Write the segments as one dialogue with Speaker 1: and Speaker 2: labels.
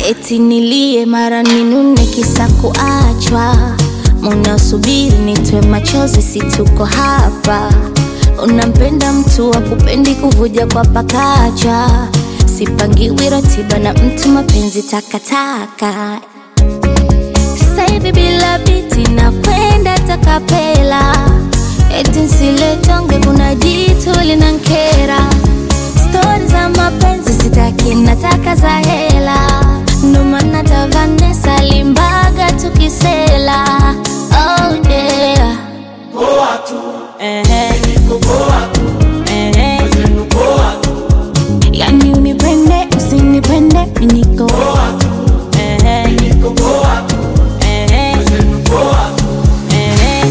Speaker 1: eti nilie mara ninune kisa kuachwa munasubiri nitwe machozi situko hapa unampenda mtu wa kupendi kuvuja kwa pakacha sipangiwi ratiba na mtu mapenzi takataka saivi bila biti na kwenda takapela eti nsiletonge kuna jitu linankera stori za mapenzi sitaki nataka za hela ndo maana tavanesa limbaga tukisela oh yeah.
Speaker 2: Poa tu,
Speaker 1: Ehe,
Speaker 2: niko poa tu,
Speaker 1: ehe.
Speaker 2: wezenu poa tu,
Speaker 1: yani unipende usinipende miniko
Speaker 2: poa tu,
Speaker 1: Ehe,
Speaker 2: niko poa tu,
Speaker 1: ehe,
Speaker 2: wezenu poa tu,
Speaker 1: ehe.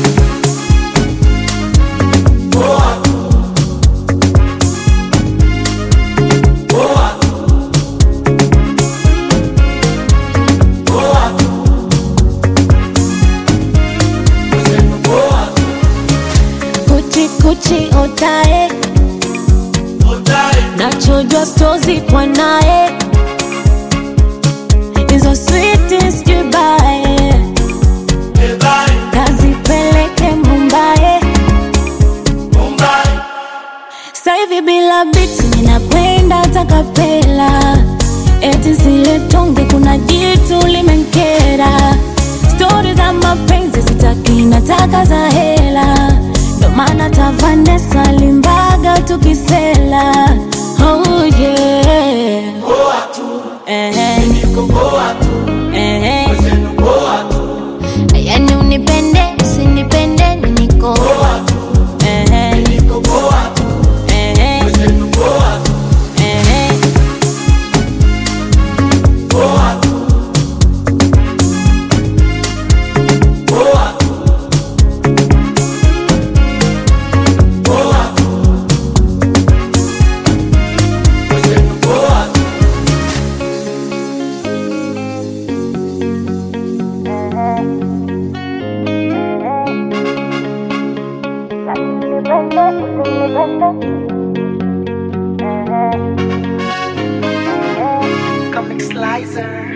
Speaker 2: poa tu, poa tu, poa tu, wezenu poa tu,
Speaker 1: kuchi kuchi otae
Speaker 2: otae,
Speaker 1: nachojwa stozi kwa naye hizo sweetest kibae
Speaker 2: ebae,
Speaker 1: kazipeleke mumbae
Speaker 2: Mumbai,
Speaker 1: saivi bila biti ninakwenda takapela eti zile tonge kuna jitu limenkera stori za mapenzi sitaki nataka za hela ndo maana tavanesa limbaga tukisela oh yeah.
Speaker 2: poa tu,
Speaker 1: Ehe,
Speaker 2: niko poa tu,
Speaker 1: ehe.
Speaker 2: wezenu poa tu,
Speaker 1: yani unipende usinipende miniko
Speaker 2: poa tu,
Speaker 1: Ehe,
Speaker 2: niko poa tu,
Speaker 1: ehe,
Speaker 2: wezenu poa tu,
Speaker 1: ehe.
Speaker 2: poa tu, poa tu, poa tu, wezenu poa tu.
Speaker 3: Comic Slicer.